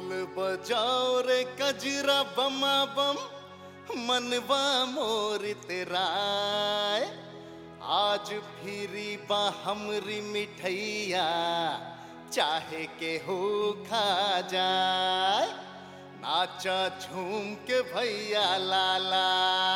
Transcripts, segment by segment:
ढोल बजाओ रे कजरा बमा बम मनवा मोर तेराय आज फिरी बा हमरी मिठैया चाहे के हो खा जाए नाचा झूम के भैया लाला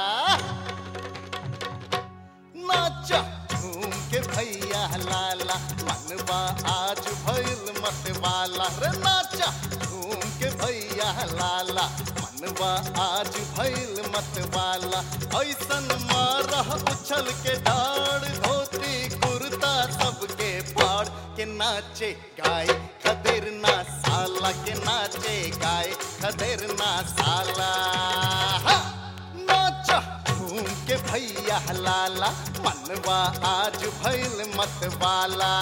नाचा झूम के भैया लाला मनवा आज भइल मतवाला रे नाचा झूम के भैया लाला मनवा आज भइल मतवाला ऐसन मारह उछल के डाड़ धोती कुर्ता सबके फाड़ के नाचे गाय खदेर ना साला के नाचे गाय खदेर ना साला हा! नाचा घूम के भैया लाला मनवा आज भइल मतवाला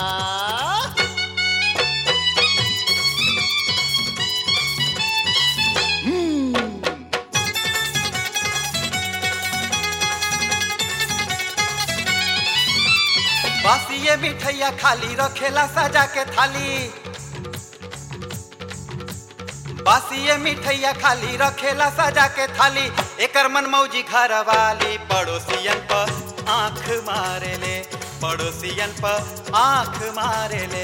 बासी ये मिठैया खाली रखेला सजा के थाली बासी ये मिठैया खाली रखेला सजा के थाली एकर मन मौजी घर वाली पड़ोसियन पर आंख मारे ले पड़ोसियन पर आंख मारे ले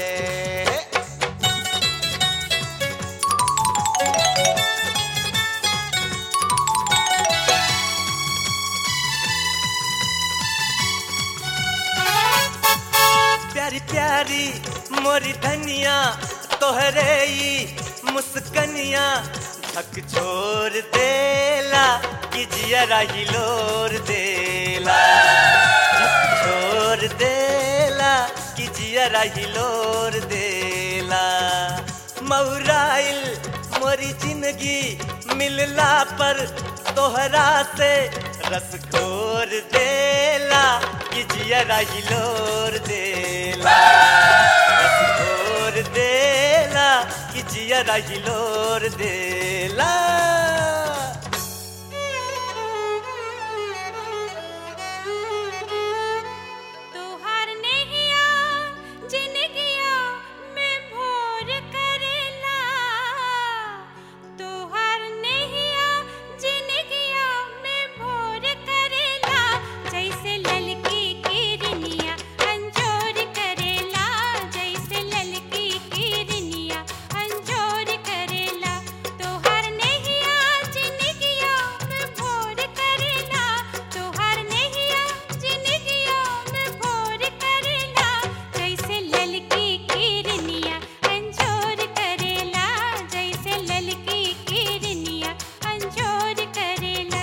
प्यारी प्यारी मोरी धनिया तोहरे ई मुस्कनिया झक छोड़ देला कि जियरा हिलोर देला झक छोड़ देला कि जियरा हिलोर देला मौराइल मोरी जिंदगी मिलला पर तोहरा से रस खोर देला कि जियरा हिलोर देला रस खोर देला कि जियरा हिलोर देला तोहार नेहिया जिनगिया में भोर करेला तोहार नेहिया जिनगिया में भोर करेला जैसे ललकी किरनिया अंजोर करेला जैसे ललकी किरनिया अंजोर करेला तोहार नेहिया जिनगिया में भोर करेला तोहार नेहिया जिनगिया में भोर करेला जैसे ललकी किरनिया अंजोर करेला जैसे ललकी किरनिया अंजोर करेला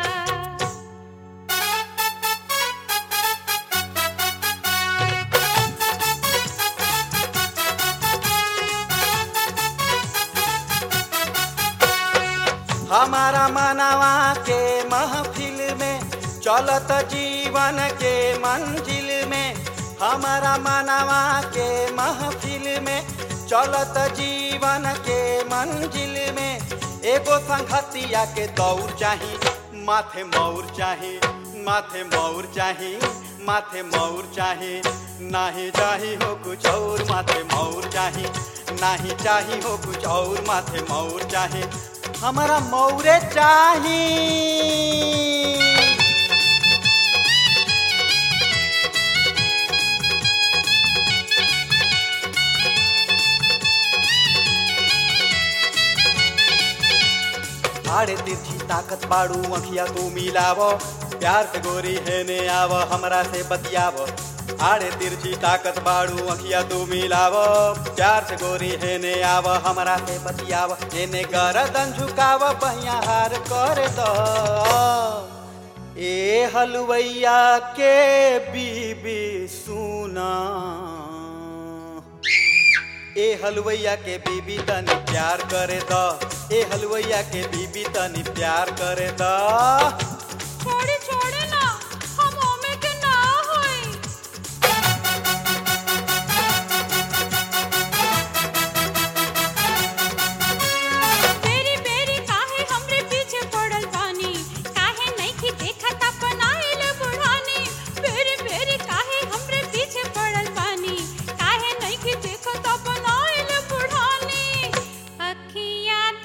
हमारा मनवा के महफिल में चलत जीवन के मंजिल में हमारा मनवा के महफिल में चलत जीवन के मंजिल में एगो संगतिया के दौड़ चाही माथे मौर चाही माथे मौर चाही माथे मौर चाही नाही चाही हो कुछ और माथे मौर चाही नाही चाही हो कुछ और माथे मौर चाही हमारा मौरे चाही आड़े तिरछी ताकत बाड़ू अखिया तू मिलाव प्यार से गोरी हेने आव हमरा से बतियाव आड़े तिरछी ताकत बाड़ू अखिया तू मिलाव प्यार से गोरी हेने आव हमरा से बतियाव एने गरदन झुकाव बहिया हार कर दो ए हलवैया के बीबी सुना ए हलवैया के बीबी तनी प्यार करे द ए हलवैया के बीबी तनी प्यार करे द छोड़े छोड़े ना हम ओमे के ना होई बेरी बेरी काहे हमरे पीछे पड़ल बानी काहे नइखी देखत अपनाइल बुढ़ानी बेरी बेरी काहे हमरे पीछे पड़ल बानी काहे नइखी देखत अपनाइल बुढ़ानी अखियाँ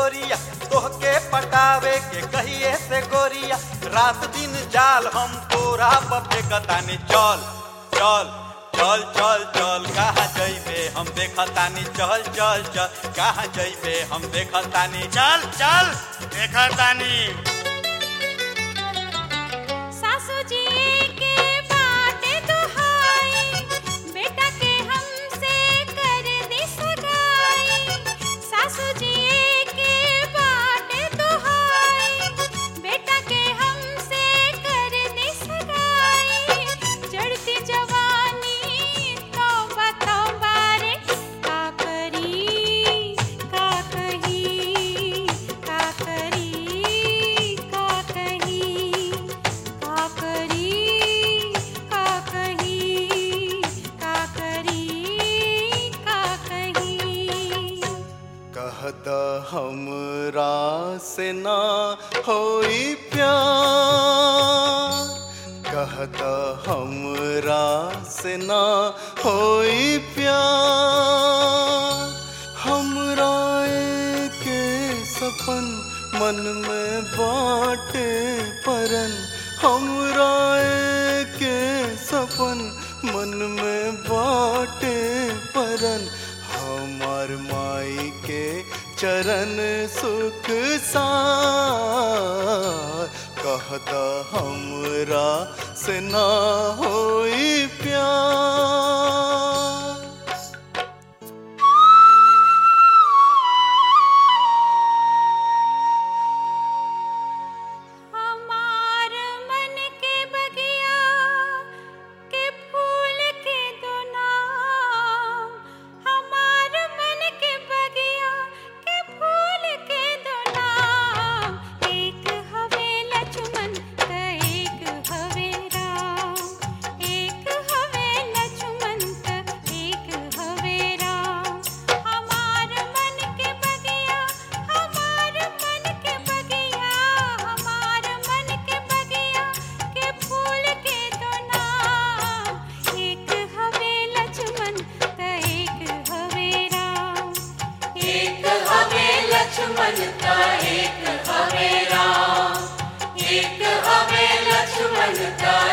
गोरिया तोहके पटावे के कहिए से गोरिया रात दिन जाल हम तोरा पर फेंकतानी चल चल चल चल चल कहाँ जइबे हम देखतानी चल चल चल कहाँ जइबे हम देखतानी चल चल देखा तानी सासू जी के बाटे दुहाई बेटा के हमसे कर दी सगाई सासू जी के बाटे दुहाई बेटा के हमसे कर दी सगाई चढ़ती जवानी तौबा तौबा रे का करी का कही का करी का कही का करी का कही का करी का कही कहत हमरा से ना होई प्यार कहत हमरा से ना होई प्यार हमरा के सपन मन में बाटे परन हमरा के सपन मन में बाटे परन हमार माई के चरण सुख सार कहत हमरा से ना होई प्यार हमार मन के बगिया के फूल के दो नाम हमार मन के बगिया के फूल के दो नाम एक हवे लक्ष्मण त एक हवे राम एक हवे लक्ष्मण त एक हवे राम हमार मन के बगिया हमार मन के बगिया हमार मन के बगिया के फूल के दो नाम एक हवे लक्ष्मण त एक हवे राम एक हवे लक्ष्मण का एक हवे राम एक हवे लक्ष्मण का